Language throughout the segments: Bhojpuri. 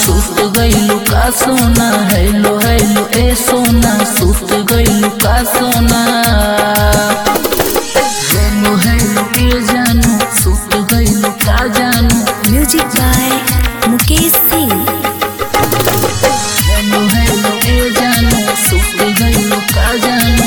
सुस्त गइलू का सोना हेलो हेलो ए सोना सुस्त गइलू का सोना हेलो हेलो ए जानू सुस्त गइलू का जानू music by Mukesh Singh hello hello ए जानू सुस्त गइलू का जानू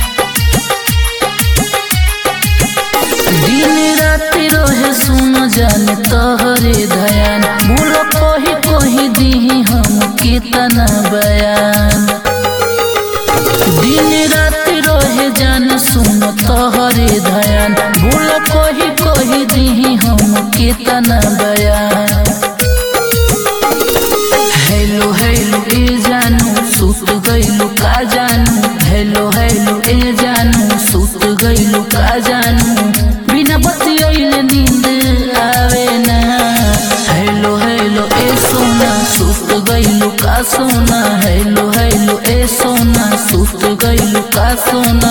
दिन रात रहे सुन जाने तोहरे धयान बोलो कही कही दीही हम कितना बयान दिन रात रहे जान सुन तोहरे धयान बोलो कही कही दीही हम कितना बयान हेलो हेलो ए जानू सुत गइलू का जानू हेलो हेलो ए जानू सुत गइलू का जानू बिना बतियैले नींद आवे ना हेलो हेलो ए सोना सुत गइलू का सोना हेलो हेलो ए सोना सुत गइलू का सोना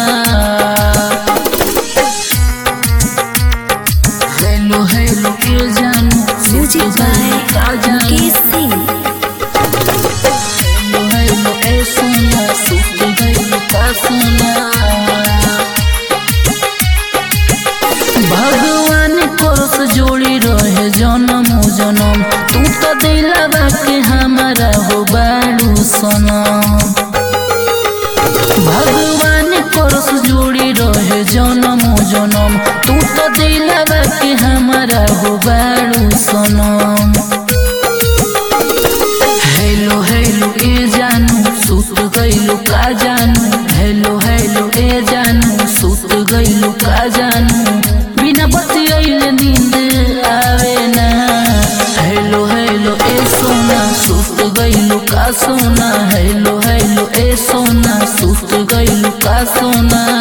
हेलो हेलो ए जानू म्यूजिक सुत बाय गइलू का जानू मुकेश सिंह हेलो हेलो ए सोना सुत गइलू का सोना भगवान कोरस जोड़ी रहे जनम जनम तू तो दिलवा के हमारा हो बाड़ू सनम भगवान कोरस जोड़ी रहे जनम जनम तू तो दिलवा के हमारा हो बाड़ू सनम हेलो हेलो ए जानू सुत गइलू का जानू हेलो हेलो ए जानू सुत गइलू का जानू बिना बतियैले नींद आवे ना हेलो हेलो ए सोना सुत गइलू का सोना हेलो हेलो ए सोना सुत गइलू का सोना